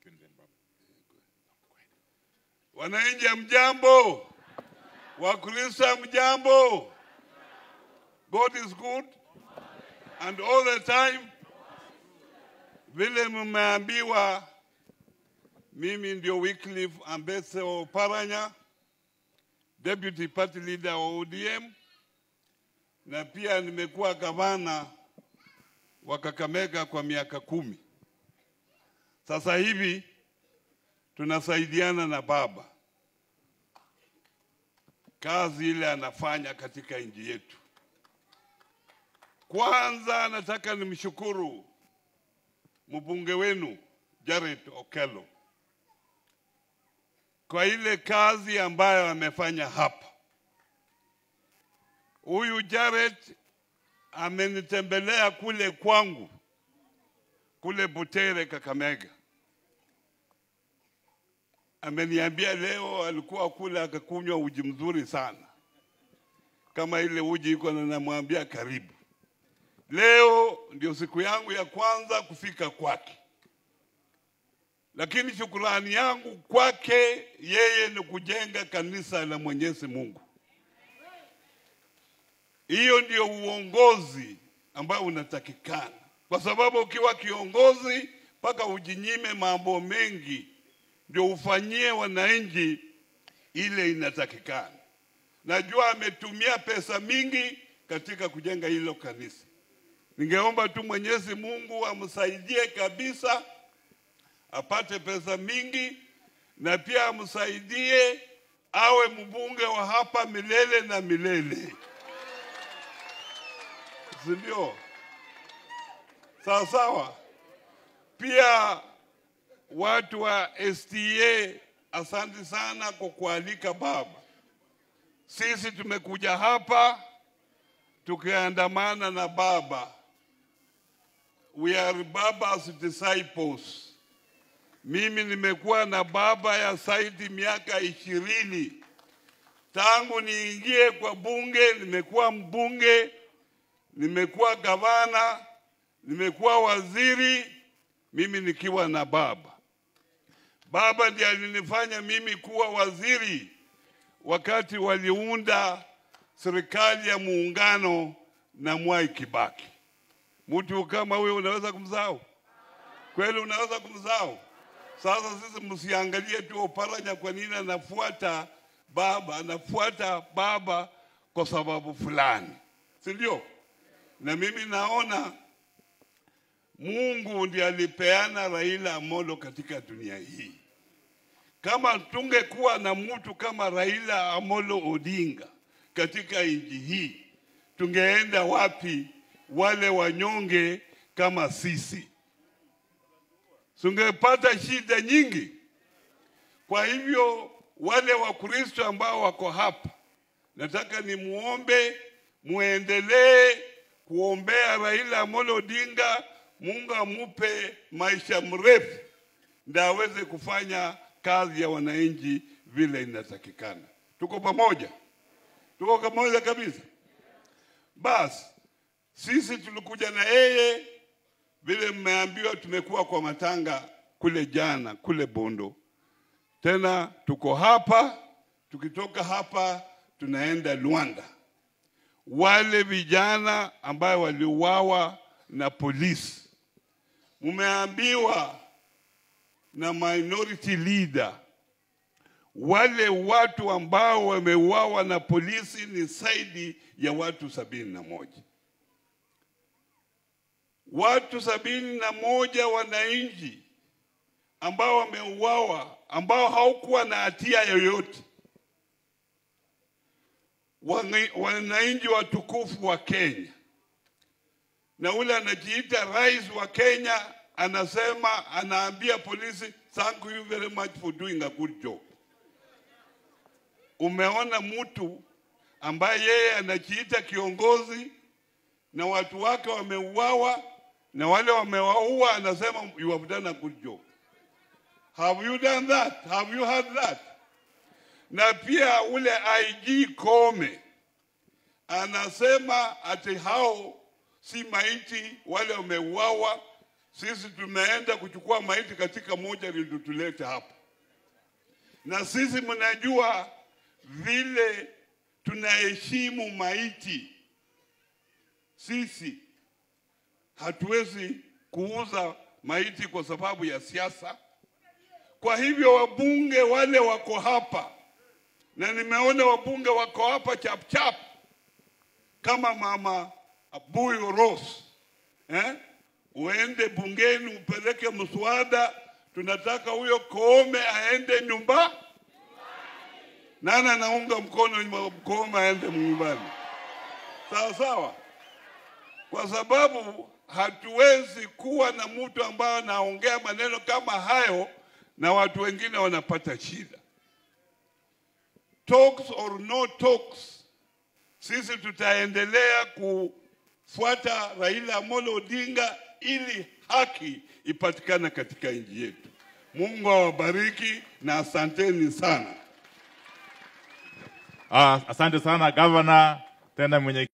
Wananchi mjambo, Wakristo mjambo. God is good and all the time. Vile mmeambiwa, mimi ndio Wycliffe Ambetse Oparanya, deputy party leader wa ODM, na pia nimekuwa gavana wa Kakamega kwa miaka kumi. Sasa hivi tunasaidiana na baba kazi ile anafanya katika nchi yetu. Kwanza nataka nimshukuru mbunge wenu Jared Okello kwa ile kazi ambayo amefanya hapa. Huyu Jared amenitembelea kule kwangu kule Butere, Kakamega. Ameniambia leo alikuwa kule akakunywa uji mzuri sana, kama ile uji iko na, namwambia karibu. Leo ndio siku yangu ya kwanza kufika kwake, lakini shukurani yangu kwake yeye ni kujenga kanisa la Mwenyezi Mungu. Hiyo ndio uongozi ambao unatakikana, kwa sababu ukiwa kiongozi mpaka ujinyime mambo mengi ndio ufanyie wananchi ile inatakikana. Najua ametumia pesa mingi katika kujenga hilo kanisa. Ningeomba tu Mwenyezi Mungu amsaidie kabisa, apate pesa mingi, na pia amsaidie awe mbunge wa hapa milele na milele, si ndio? Sawa sawa. Pia watu wa STA, asante sana kwa kualika baba. Sisi tumekuja hapa tukiandamana na baba. We are baba's disciples. Mimi nimekuwa na baba ya Saidi miaka ishirini tangu niingie kwa bunge. Nimekuwa mbunge, nimekuwa gavana, nimekuwa waziri, mimi nikiwa na baba. Baba ndiye alinifanya mimi kuwa waziri wakati waliunda serikali ya muungano na Mwai Kibaki. Mtu kama huyo unaweza kumsahau kweli? Unaweza kumsahau? Sasa sisi msiangalie tu Oparanya, kwa nini anafuata baba, anafuata baba kwa sababu fulani, si ndio? Na mimi naona Mungu ndiye alipeana Raila Amolo katika dunia hii. Kama tungekuwa na mtu kama Raila Amolo Odinga katika nchi hii, tungeenda wapi? Wale wanyonge kama sisi tungepata shida nyingi. Kwa hivyo wale Wakristo ambao wako hapa, nataka nimuombe muendelee kuombea Raila Amolo Odinga, Mungu amupe maisha mrefu ndio aweze kufanya kazi ya wananchi vile inatakikana. Tuko pamoja, tuko pamoja kabisa. Basi sisi tulikuja na yeye vile mmeambiwa, tumekuwa kwa matanga kule jana kule Bondo, tena tuko hapa. Tukitoka hapa tunaenda Luanda. Wale vijana ambayo waliuawa na polisi, mumeambiwa na minority leader, wale watu ambao wameuawa na polisi ni zaidi ya watu sabini na moja watu sabini na moja wananchi ambao wameuawa, ambao haukuwa na hatia yoyote, wananchi watukufu wa Kenya. Na ule anajiita rais wa Kenya anasema, anaambia polisi, thank you very much for doing a good job. Umeona mtu ambaye yeye anajiita kiongozi na watu wake wameuawa na wale wamewaua, anasema you have done a good job. Have you done that? Have you heard that? Na pia ule IG Kome anasema ati hao si maiti, wale wameuawa sisi tumeenda kuchukua maiti katika moja lililotuleta hapa, na sisi mnajua vile tunaheshimu maiti. Sisi hatuwezi kuuza maiti kwa sababu ya siasa. Kwa hivyo wabunge wale wako hapa, na nimeona wabunge wako hapa chapchap kama mama Abuyo Rose eh? Uende bungeni upeleke mswada, tunataka huyo Koome aende nyumba. Nani anaunga mkono Koome aende nyumbani? Sawa sawa, kwa sababu hatuwezi kuwa na mtu ambaye anaongea maneno kama hayo na watu wengine wanapata shida. Talks or no talks, sisi tutaendelea kufuata Raila Amolo Odinga ili haki ipatikane katika nchi yetu. Mungu awabariki na asanteni sana. Ah, asante sana gavana, tena mwenye